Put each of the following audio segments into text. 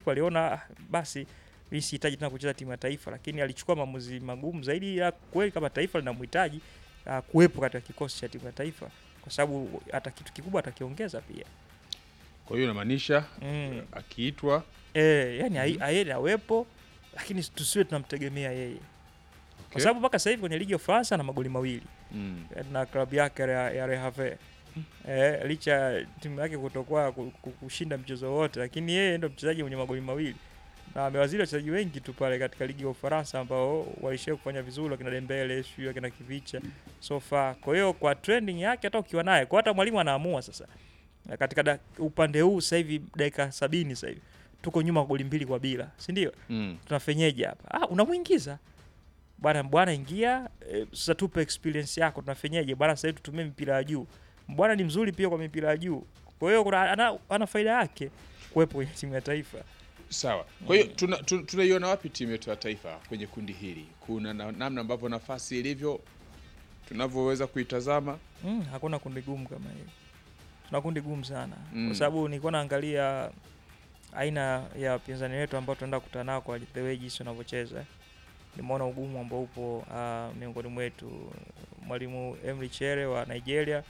siku aliona "Ah, basi mimi sihitaji tena kucheza timu ya taifa, lakini alichukua maamuzi magumu zaidi ya kweli kama taifa linamhitaji uh, kuwepo katika kikosi cha timu ya taifa, kwa sababu hata kitu kikubwa atakiongeza pia Kwa hiyo inamaanisha mm. akiitwa Eh, yani ai- aende awepo, lakini tusiwe tunamtegemea yeye kwa okay. sababu mpaka sasa hivi kwenye ligi ya Ufaransa ana magoli mawili mm. na klabu yake ya, ya Le Havre eh, licha ya timu yake kutokuwa ku- ku- kushinda mchezo wote, lakini yeye ndo mchezaji mwenye magoli mawili na amewazidi wachezaji wengi tu pale katika ligi ya Ufaransa ambao walishia kufanya vizuri, wakina Dembele, sio wakina Kivicha so far. Kwa hiyo kwa trending yake, hata ukiwa naye kwa hata mwalimu anaamua sasa Na katika da, upande huu sasa hivi dakika sabini sasa hivi tuko nyuma goli mbili kwa bila, si ndio? Mm. tunafenyeje hapa? Ah, unamuingiza bwana bwana, ingia e, sasa tupe experience yako, tunafenyeje bwana? Sasa hivi tutumie mipira ya juu. Bwana ni mzuri pia kwa mipira ya juu, kwa hiyo kuna ana, ana faida yake kuwepo kwenye timu ya taifa. Sawa. Kwa hiyo tuna- tu- tunaiona wapi timu yetu ya taifa kwenye kundi hili? Kuna na, namna ambavyo nafasi ilivyo tunavyoweza kuitazama. Mm, hakuna kundi gumu kama hili, tuna kundi gumu sana Mm. kwa sababu nilikuwa naangalia aina ya wapinzani wetu ambao tunaenda kukutana nao kwa the way jinsi wanavyocheza. Nimeona ugumu ambao upo uh, miongoni mwetu. Mwalimu Emry Chere wa Nigeria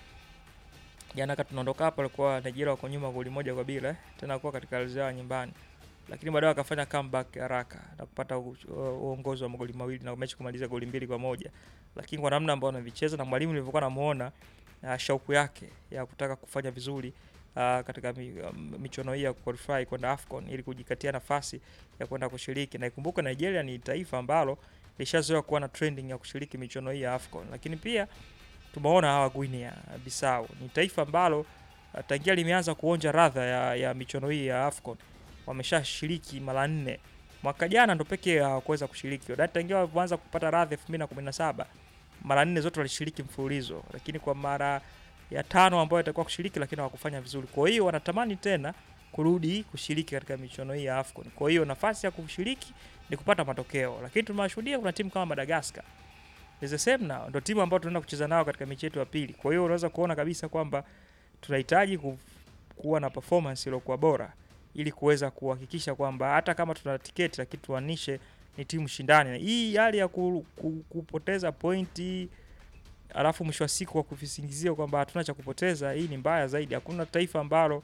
jana kati tunaondoka hapa, alikuwa Nigeria wako nyuma goli moja kwa bila eh, tena kuwa katika ardhi yao nyumbani, lakini baadaye wakafanya comeback haraka na kupata u- u- uongozi wa magoli mawili na mechi kumaliza goli mbili kwa moja, lakini kwa namna ambayo anavicheza na mwalimu nilivyokuwa namuona uh, shauku yake ya kutaka kufanya vizuri uh, katika mi, um, michuano hii ya qualify kwenda AFCON ili kujikatia nafasi ya kwenda kushiriki, na ikumbuke Nigeria ni taifa ambalo lishazoea kuwa na trending ya kushiriki michuano hii ya AFCON, lakini pia tumeona hawa Guinea Bissau ni taifa ambalo uh, tangia limeanza kuonja radha ya, ya michuano hii ya AFCON wameshashiriki mara nne. Mwaka jana ndo pekee hawakuweza kushiriki, wadai tangia walipoanza kupata radha 2017 mara nne zote walishiriki mfululizo, lakini kwa mara ya tano ambayo itakuwa kushiriki, lakini hawakufanya vizuri. Kwa hiyo wanatamani tena kurudi kushiriki katika michuano hii ya AFCON. Kwa hiyo nafasi ya kushiriki ni kupata matokeo, lakini tumewashuhudia kuna timu kama Madagascar is the same now, ndo timu ambayo tunaenda kucheza nao katika mechi yetu ya pili. Kwa hiyo unaweza kuona kabisa kwamba tunahitaji ku, kuwa na performance iliyokuwa bora ili kuweza kuhakikisha kwamba hata kama tuna tiketi lakini tuanishe ni timu shindani. Na Hii hali ya ku, ku, kupoteza pointi alafu mwisho wa siku wa kuvisingizia kwamba hatuna cha kupoteza, hii ni mbaya zaidi. Hakuna taifa ambalo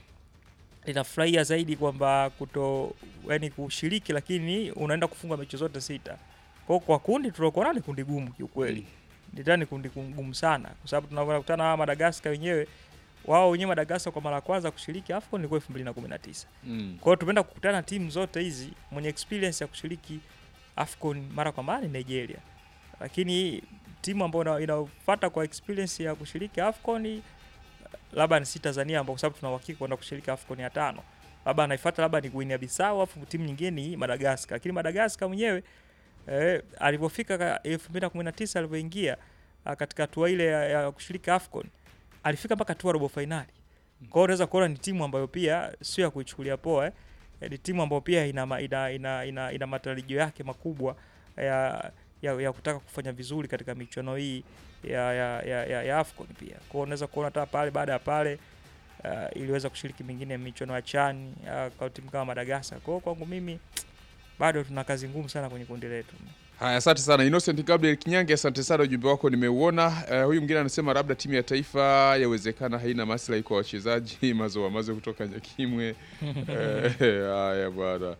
linafurahia zaidi kwamba kuto yani kushiriki, lakini unaenda kufunga mechi zote sita. Kwa kwa kundi tuliokuwa nalo ni kundi gumu kiukweli, ndani kundi gumu sana, kwa sababu tunakutana na hawa Madagascar wenyewe wao wenyewe Madagascar kwa mara ya kwanza kushiriki AFCON ilikuwa 2019. Mm. Kwa hiyo tumeenda kukutana na timu zote hizi mwenye experience ya kushiriki AFCON mara kwa mara ni Nigeria, lakini timu ambayo ina- inafuata kwa experience ya kushiriki AFCON labda ni si Tanzania, ambao kwa sababu tuna uhakika kwenda kushiriki AFCON ya tano, labda anaifuata labda ni Guinea Bissau, afu timu nyingine ni Madagascar. Lakini Madagascar mwenyewe eh, alivyofika ka- 2019 alivyoingia ah, katika hatua ile ya, ya kushiriki AFCON alifika mpaka hatua robo finali. Kwa hiyo unaweza kuona ni timu ambayo pia sio ya kuichukulia poa eh. Eh, Ni timu ambayo pia ina, ma- ina, ina, ina, ina matarajio yake makubwa ya, ya, ya kutaka kufanya vizuri katika michuano hii ya, ya, ya, ya, ya AFCON pia. Kwa hiyo unaweza kuona hata pale baada ya pale uh, iliweza kushiriki mingine michuano ya CHAN uh, kwa timu kama Madagascar. Kwa hiyo kwangu mimi bado tuna kazi ngumu sana kwenye kundi letu. Haya, asante sana Innocent Gabriel Kinyange, asante sana, ujumbe wako nimeuona. Eh, huyu mwingine anasema labda timu ya taifa yawezekana haina maslahi kwa wachezaji mazoa mazo kutoka Nyakimwe. Eh, Haya bwana.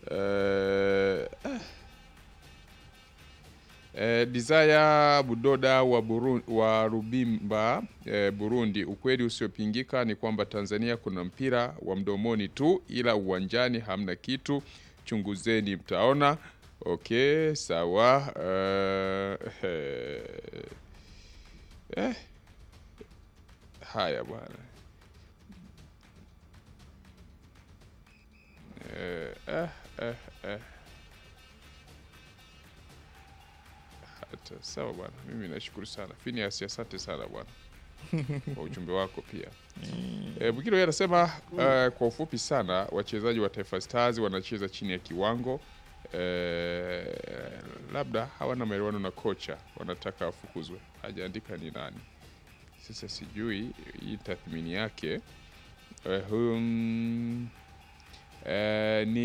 Eh, ah. Eh, Desire Budoda wa, Burun, wa Rubimba eh, Burundi, ukweli usiopingika ni kwamba Tanzania kuna mpira wa mdomoni tu, ila uwanjani hamna kitu. Chunguzeni mtaona. Okay, sawa. Eh, eh, eh. Haya bwana. Eh, eh, eh, eh. Hata sawa bwana, mimi nashukuru sana Phineas, asante sana bwana kwa ujumbe wako pia. E, Bugiro yeye anasema eh, kwa ufupi sana wachezaji wa Taifa Stars wanacheza chini ya kiwango eh, labda hawana maelewano na kocha, wanataka afukuzwe. Hajaandika ni nani. Sasa sijui hii tathmini yake eh, hum, eh, ni